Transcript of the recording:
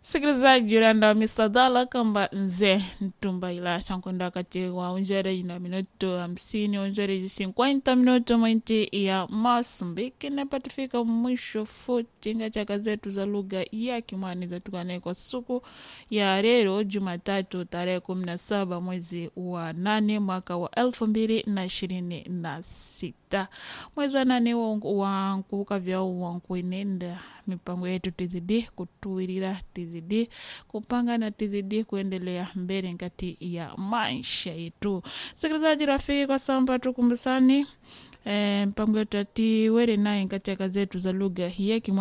msikilizaji randa misadala kamba nze ntumbaila chankwenda kati wa unjere ina minuto hamsini unjere ji 50 minuto mwinti ya Masumbiki napatifika mwisho futi nga chaka zetu za lugha ya Kimwani zatukane kwa siku ya leo Jumatatu tarehe 17 mwezi wa nane mwaka wa elfu mbili na ishirini na sita mwezi wa nane wankuuka vyao wankuinenda mipango yetu tizidi kutuwirira tizidi kupanga na tizidi kuendelea mbele ngati ya maisha yetu sikilizaji rafiki kwa samba tukumbusani e, mpango yetu atiwere naye ngati ya zetu za lugha ya Kimwani